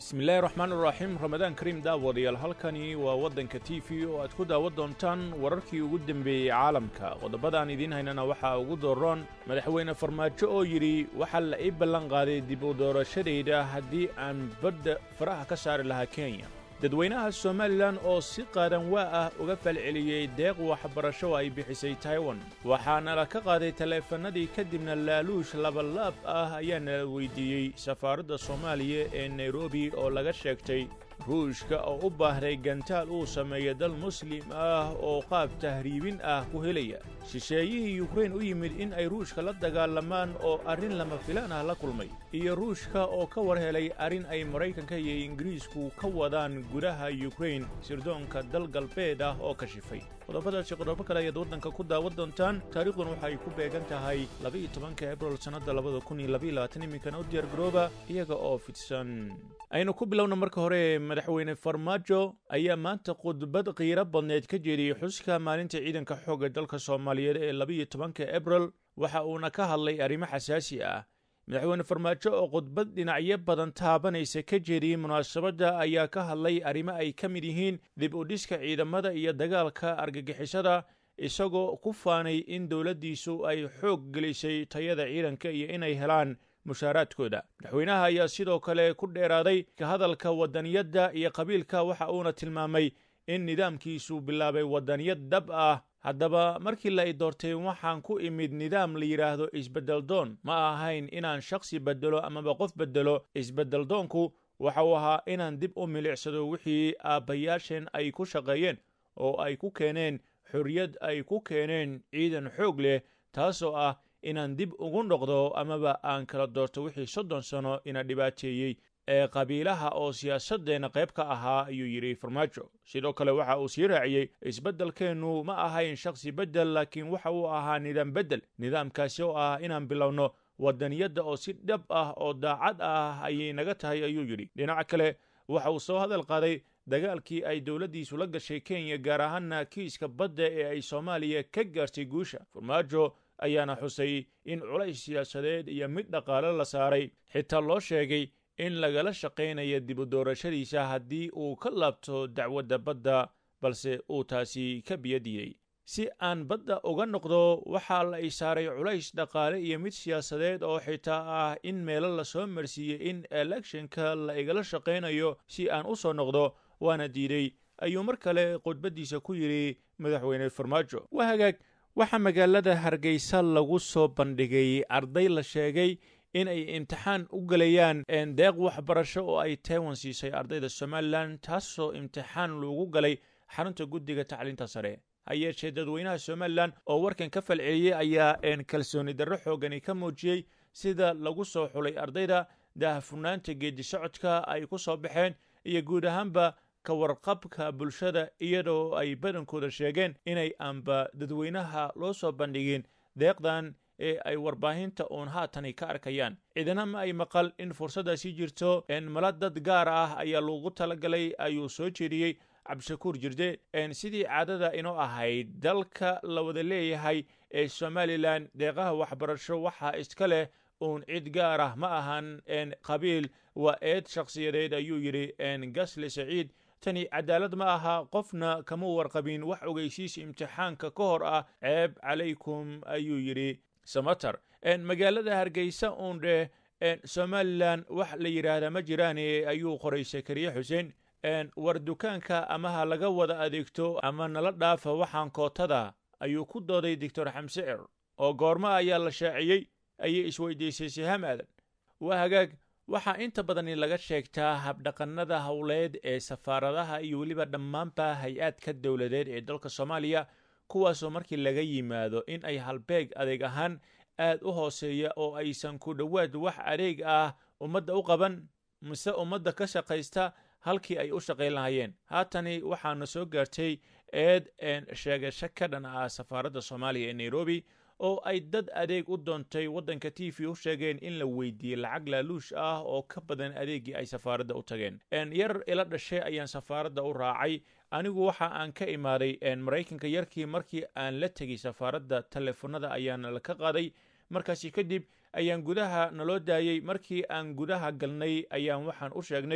bismillaahi raxmaan iraxiim ramadaan kariim daawadayaal halkani waa waddanka t v oo aad ku daawan doontaan wararkii ugu dembeeyey caalamka qodobadaan idiin haynana waxaa ugu dooroon madaxweyne farmaajo oo yidhi waxaa la ii ballan qaaday dib u doorashadayda haddii aan badda faraha ka saari lahaa kenya dadweynaha somalilan oo si qaadan waa ah uga falceliyey deeq waxbarasho ay bixisay taiwan waxaana la ka qaaday taleefannadii kadibna laaluush labalaab ah ayaana la weydiiyey safaaradda soomaaliya ee nairobi oo laga sheegtay ruushka oo u baahday gantaal uu sameeya dal muslim ah oo qaab tahriibin ah ku helaya shisheeyihii yukrain u yimid in ay ruushka la dagaalamaan oo arrin lama filaan ah la kulmay iyo ruushka oo ka war helay arrin ay maraykanka iyo ingiriisku ka wadaan gudaha yukrain sirdoonka dal galbeed ah oo kashifay qodobadaasi qodobo kale ayaad waddanka ku daawan doontaan taariikhdun waxay ku beegan tahay labaiyo tobanka ebril sannadda labada kun iyo labaiyo labaatan iminkana u diyaargarooba iyaga oo fidsan aynu ku bilowna marka hore madaxweyne farmaajo ayaa maanta khudbad qiiro badneed ka jeediyey xuska maalinta ciidanka xoogga dalka soomaaliyeed ee labaiyo tobanka ebril waxa uuna ka hadlay arrimo xasaasi ah madaxweyne farmaajo oo khudbad dhinacyo badan taabanaysa ka jeediyey munaasabadda ayaa ka hadlay arrimo ay ka mid yihiin dib u dhiska ciidamada iyo dagaalka argagixisada isagoo ku faanay in dowladdiisu ay xoog gelisay tayada ciidanka iyo inay helaan mushaaraadkooda madaxweynaha ayaa sidoo kale ku dheeraaday ka hadalka waddaniyadda iyo qabiilka waxa uuna tilmaamay in nidaamkiisu bilaabay waddaniyad dhab ah haddaba markii la i doortay waxaan ku imid nidaam la yidhaahdo isbeddeldoon ma ahayn inaan shakhsi beddelo amaba qof beddelo isbeddeldoonku waxa uu ahaa inaan dib u milicsado wixii aabbayaasheen ay ku shaqeeyeen oo ay ku keeneen xorriyad ay ku keeneen ciidan xoog leh taasoo ah inaan dib ugu noqdo amaba aan kala doorto wixii soddon sano ina dhibaateeyey ee qabiilaha oo siyaasaddeenna qayb ka ahaa ayuu yidhi farmaajo sidoo kale waxa uu sii raaciyey isbeddelkeennu ma ahayn shakhsi beddel laakiin waxa uu ahaa nidaam beddel nidaamkaasi oo ah inaan bilowno waddaniyadda oo si dhab ah oo daacad ah ayay naga tahay ayuu yidhi dhinaca kale waxa uu soo hadal qaaday dagaalkii ay dowladdiisu la gashay kenya gaar ahaana kiiska badda ee ay soomaaliya ka gaartay guusha farmaajo ayaana xusay in culays siyaasadeed iyo mid dhaqaale la saaray xitaa loo sheegay in lagala shaqaynaya dib u doorashadiisa haddii uu ka laabto dacwadda badda balse uu taasi ka biyadiyey si aan badda uga noqdo waxaa la i saaray culays dhaqaale iyo mid siyaasadeed oo xitaa ah in meelo la soo marsiiyey in elekshonka la igala shaqaynayo si aan u soo noqdo waana diiday ayuu mar kale khudbaddiisa ku yidhi madaxweyne farmaajo waa hagaag waxaa magaalada hargeysa lagu soo bandhigay arday la sheegay in ay imtixaan u gelayaan deeq waxbarasho oo ay taiwan siisay ardayda somalilan taasoo imtixaan loogu galay xarunta guddiga tacliinta sare ha yeeshee dadweynaha somalilan oo warkan ka falceliyey ayaa kalsooni darro xoogani ka muujiyey sida lagu soo xulay ardayda daahfurnaanta geedi socodka ay ku soo baxeen iyo guud ahaanba ka warqabka bulshada iyadoo ay badankooda sheegeen inay aanba dadweynaha loo soo bandhigin deeqdan ee ay warbaahinta uun haatani ka arkayaan ciidana ma ay maqal in fursaddaasi jirto mala dad gaar ah ayaa loogu talagalay ayuu soo jeediyey cabdishakuur jirde sidii caadada inoo ahayd dalka la wada leeyahay ee somalilan deeqaha waxbarasho waxaa iska leh uun cid gaar ah ma ahan qabiil waa eed shakhsiyadeed ayuu yidhi gasle saciid tani cadaalad ma aha qofna kama warqabin wax ogeysiis imtixaanka ka hor ah ceeb calaykum ayuu yidhi samater magaalada hargeysa uun dheh somalilan wax la yidhaahdaa ma jiraane ayuu qoray sakariye xuseen war dukaanka amaha laga wada adeegto ama nala dhaafa waxaan kootada ayuu ku dooday doctor xamse cer oo goorma ayaa la shaaciyey ayay isweydiisay siham aadan waa hagaag waxaa inta badani laga sheegtaa habdhaqannada howleed ee safaaradaha iyo weliba dhammaanba hay-aadka dowladeed ee dalka soomaaliya kuwaasoo markii laga yimaado in ay halbeeg adeeg ahaan aad u hooseeya oo aysan ku dhowaad wax adeeg ah ummadda u qaban mise ummadda ka shaqaysta halkii ay u shaqayn lahayeen haatani waxaana soo gaartay eed sheegasho ka dhan ah safaaradda soomaaliya ee nairobi oo ay dad adeeg u doontay waddanka t v u sheegeen in la weydiiyey lacag laaluush ah oo ka badan adeeggii ay safaaradda u tageen yar ila dhashay ayaan safaaradda u raacay anigu waxa aan ka imaaday maraykanka yarkii markii aan la tegey safaaradda teleefonada ayaana la ka qaaday markaasi kadib ayaan gudaha naloo daayey markii aan gudaha galnay ayaan waxaan u sheegnay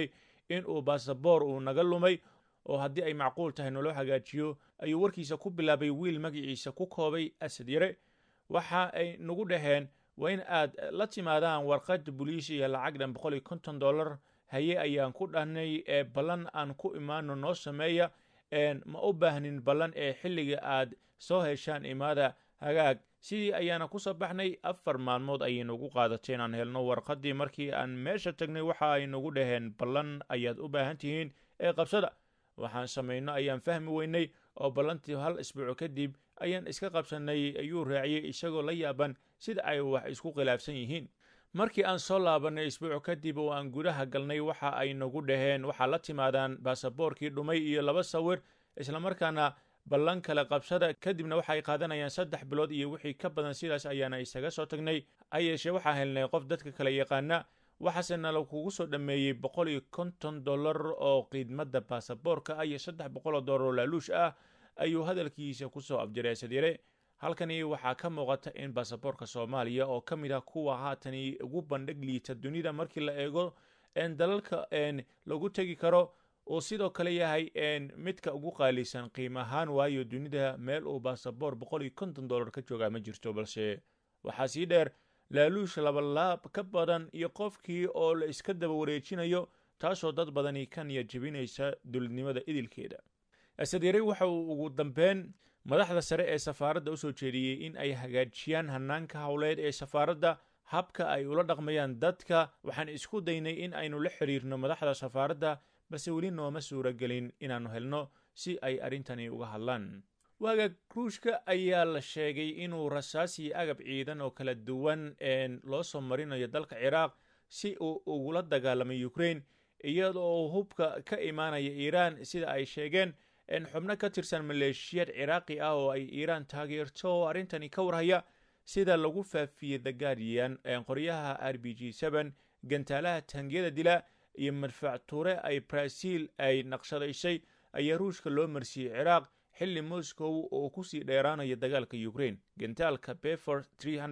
in uu baasaboor uu naga lumay oo haddii ay macquul tahay naloo hagaajiyo ayuu warkiisa ku bilaabay wiil magaciisa ku koobay asad yare waxa ay nagu dhaheen waa in aad la timaadaan warqad boliis iyo lacag dhan boqol iyo konton dollar haye ayaan ku dhahnay ee ballan aan ku imaano noo sameeya ma u baahnin ballan ee xilliga aad soo heshaan imaada hagaag sidii ayaana ku soo baxnay afar maalmood ayay nagu qaadatay inaan helno warqaddii markii aan meesha tagnay waxa ay nagu dhaheen ballan ayaad u baahan tihiin ee qabsada waxaan samayno ayaan fahmi weynay oo ballantii hal isbuuco kadib ayaan iska qabsannay ayuu raaciyey isagoo la yaaban sida ay wax isku khilaafsan yihiin markii aan soo laabannay isbuuco kadib oo aan gudaha galnay waxa ay nagu dhaheen waxaa la timaadaan baasaboorkii dhumay iyo laba sawir islamarkaana ballan kale qabsada kadibna waxa ay qaadanayaan saddex bilood iyo wixii ka badan sidaas ayaana isaga soo tagnay ha yeeshee waxaa helnay qof dadka kale yaqaana waxaase nala kugu soo dhammeeyey boqol iyo konton dollar oo qiidmadda baasaboorka ah iyo saddex boqol oo dollar oo laaluush ah ayuu hadalkiisa kusoo afjiray asadyare halkani waxaa ka muuqata in baasaboorka soomaaliya oo ka mid ah kuwa haatani ugu bandhig liita dunida markii la eego dalalka lagu tegi karo uu sidoo kale yahay midka ugu qaalisan qiim ahaan waayo dunida meel uu baasaboor boqol iyo konton dollar ka joogaa ma jirto balse waxaa sii dheer laaluush labalaab ka badan iyo qofkii oo la iska daba wareejinayo taasoo dad badani ka niyad jebinaysa dowladnimada idilkeeda asadyare waxa uu ugu dambeyn madaxda sare ee safaaradda u soo jeediyey in ay hagaajiyaan hanaanka howleed ee safaaradda habka ay ula dhaqmayaan dadka waxaan isku daynay in aynu la xiriirno madaxda safaaradda balse weli nooma suuragelin inaannu helno si ay arrintani uga hadlaan waaga ruushka ayaa la sheegay inuu rasaas iyo agab ciidan oo kala duwan loo soo marinayo dalka ciraaq si uu ugula dagaalamay ukrain iyadoo hubka ka imaanaya iiraan sida ay sheegeen xubno ka tirsan maleeshiyad ciraaqi ah oo ay iiraan taageerto oo arrintani ka warhaya sida lagu faafiyey the guardian qoryaha r b g gantaalaha tangiyada dila iyo madfac tuure ay brazil ay naqshadaysay ayaa ruushka loo marsiiyey ciraaq xilli moscow oo kusii dheeraanaya dagaalka ukrain gantaalka befor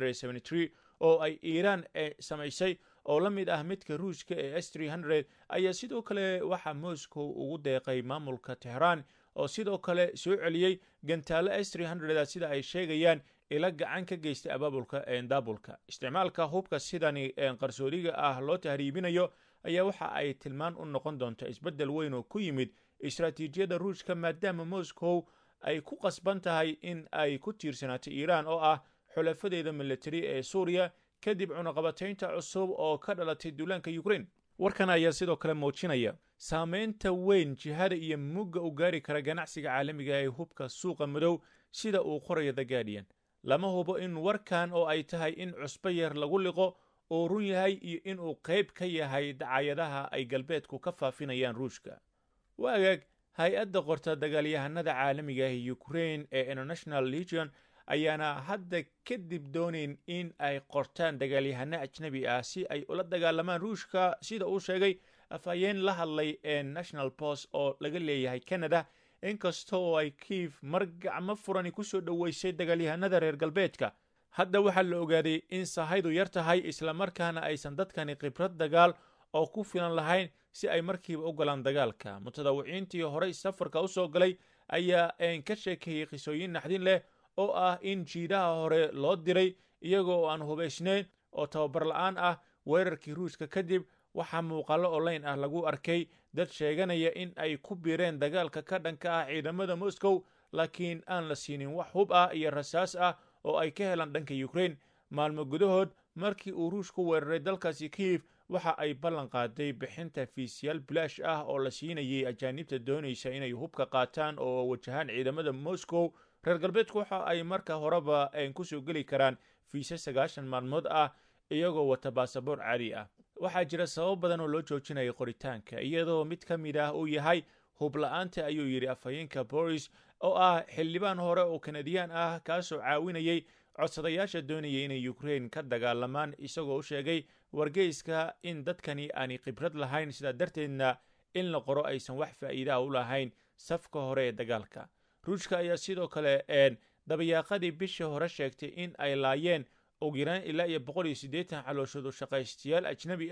oo ay iiraan samaysay oo la mid ah midka ruushka ee s ayaa sidoo kale waxaa moscow ugu deeqay maamulka tehraan oo sidoo kale soo celiyey gantaalo s sida ay sheegayaan ila gacan ka geystay abaabulka daabulka isticmaalka hubka sidani qarsoodiga ah loo tahriibinayo ayaa waxa ay tilmaan u noqon doonta isbeddel weyn oo ku yimid istaraatiijiyadda ruushka maadaama moscow ay ku qasban tahay in ay ku tiirsanaato iiraan oo ah xulafadeeda militari ee suuriya kadib cunaqabataynta cusub oo ka dhalatay duulaanka ukrain warkan ayaa sidoo kale muujinaya saameynta weyn jihada iyo mugga u gaari kara ganacsiga caalamiga ee hubka suuqa madow sida uu qorayo the guardian lama hubo in warkan oo ay tahay in cusbo yar lagu liqo uu run yahay iyo inuu qayb ka yahay dacayadaha ay galbeedku ka faafinayaan ruushka waagaag hay-adda qorta dagaalyahanada caalamiga ee ukrain ee international legion ayaana hadda kadib doonayn in ay qortaan dagaalyahano ajnabi ah si ay ula dagaalamaan ruushka sida uu sheegay afhayeen la hadlay ee national post oo laga leeyahay canada inkasta oo ay kiif mar gacmo furani ku soo dhoweysay dagaalyahanada reer galbeedka hadda waxaa la ogaaday in sahaydu yar tahay islamarkaana aysan dadkani khibrad dagaal oo ku filan lahayn si ay markiiba u galaan dagaalka mutadawiciintii horey safarka u soo galay ayaa ka sheekeeyey qisooyin naxdin leh oo ah in jiidaha hore loo diray iyagoo oo aan hubaysnayn oo tababar la-aan ah weerarkii ruushka kadib waxaa muuqaallo online ah lagu arkay dad sheeganaya in ay ku biireen dagaalka ka dhanka ah ciidamada moscow laakiin aan la siinin wax hub ah iyo rasaas ah oo ay ka helaan dhanka ukrain maalmo gudahood markii uu ruushku weeraray dalkaasi kiyif waxa ay ballan qaaday bixinta fiisyaal bilaash ah oo la siinayay ajaanibta doonaysa inay hubka qaataan oo wajahaan ciidamada moscow reer galbeedku waxa ay marka horeba kusoo geli karaan fiise sagaashan maalmood ah iyagoo wata baasaboor caadi ah waxaa jira sabab badan oo loo joojinaya qoritaanka iyadoo mid ka mid ah uu yahay hubla-aanta ayuu yidhi afhayeenka boris oo ah xildhibaan hore oo kanadiyaan ah kaasoo caawinayay codsadayaasha doonayay inay ukrain ka dagaalamaan isagoo u sheegay wargeyska in dadkani aanay khibrad lahayn sidaa darteedna in la qoro aysan wax faa'iidaha u lahayn safka hore ee dagaalka ruushka ayaa sidoo kale dabayaaqadii bishii hore sheegtay in ay laayeen ugu yaraan ilaa iyo boqol iyo siddeetan calooshadu shaqaystayaal ajnabi ah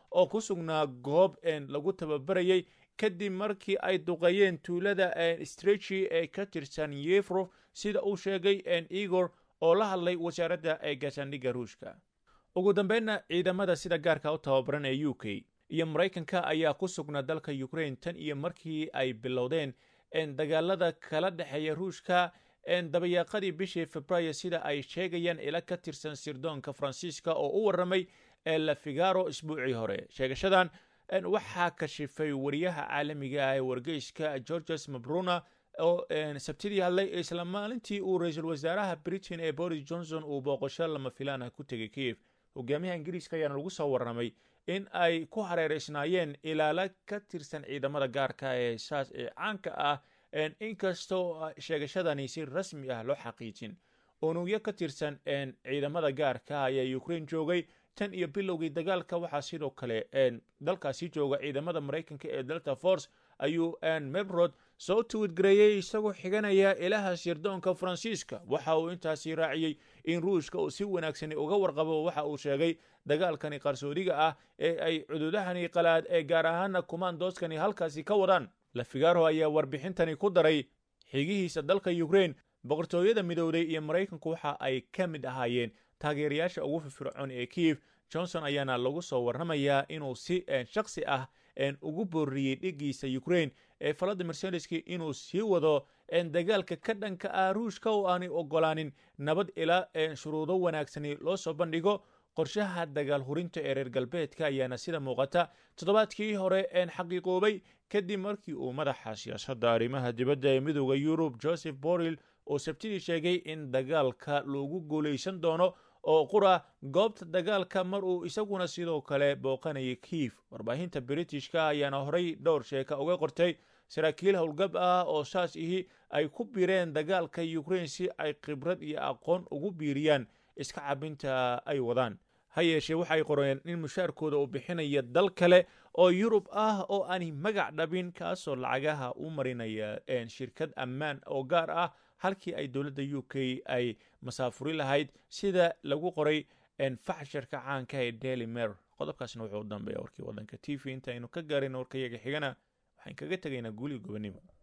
oo ku sugnaa goob lagu tababarayay kadib markii ay duqeeyeen tuulada strechi ee ka tirsan yefrof sida uu sheegay igor oo la hadlay wasaaradda gaashaandhigga ruushka ugu dambeynna ciidamada sida gaarka u tababaran ee u k iyo maraykanka ayaa ku sugnaa dalka ukraine tan iyo markii ay bilowdeen dagaalada kala dhexeeya ruushka dabayaaqadii bishii februaayo sida ay sheegayaan ila ka tirsan sirdoonka faransiiska oo u warramay la figaro isbuucii hore sheegashadan waxaa kashifay wariyaha caalamiga ah ee wargeyska georges mabruna oo sabtidii hadlay isla maalintii uu ra-iisul wasaaraha britain ee boris johnson uu booqasho lama filaana ku tegay kiev hogaamiyaha ingiriiska ayaana lagu soo warramay in ay ku hareereysnaayeen ilaalo ka tirsan ciidamada gaarka ee saas ee caanka ah inkastoo sheegashadani si rasmi ah loo xaqiijin unugyo ka tirsan ciidamada gaarka ayaa ukraine joogay tan iyo bilowgii dagaalka waxaa sidoo kale dalkaasi jooga ciidamada maraykanka ee delta force ayuu mebrod soo tuwidgareeyey isagoo xiganaya ilaha sirdoonka faransiiska waxa uu intaasi raaciyey in ruushka uu si wanaagsani uga warqabo waxa uu sheegay dagaalkani qarsoodiga ah ee ay cududahani qalaad ee gaar ahaana kumaandooskani halkaasi ka wadaan lafigaro ayaa warbixintani ku daray xigihiisa dalka ukraine boqortooyada midowday iyo maraykanku waxa ay ka mid ahaayeen taageerayaasha ugu firfircoon ee kiev johnson ayaana lagu soo warramayaa inuu si shaksi ah ugu booriyey dhigiisa ukraine ee valadimir zelenski inuu sii wado dagaalka ka dhanka ah ruushka oo aanay ogolaanin nabad ilaa shuruudo wanaagsani loo soo bandhigo qorshaha dagaal hurinta ee reer galbeedka ayaana sida muuqata toddobaadkii hore xaqiiqoobay kadib markii uu madaxa siyaasadda arrimaha dibadda ee midooda yurub joseph borrell oo sabtidii sheegay in dagaalka loogu guulaysan doono oo qura goobta dagaalka mar uu isaguna sidoo kale booqanayay kiif warbaahinta britishka ayaana horay dhowr sheeka uga qortay saraakiil howlgab ah oo saas ihi ay ku biireen dagaalka ukraine si ay khibrad iyo aqoon ugu biiriyaan iska cabinta ay wadaan ha yeeshee waxay qoreen in mushaarkooda uu bixinaya dal kale oo yurub ah oo aanay magac dhabin kaasoo lacagaha u marinaya shirkad ammaan oo gaar ah halkii ay dowladda u k ay masaafuri lahayd sida lagu qoray faxsharka caanka ee daily mer qodobkaasna wuxuu u dambeeya warkii waddanka t v intaaynu ka gaarin warkayaga xigana waxaan kaga tegaynaa guuliga gobonimo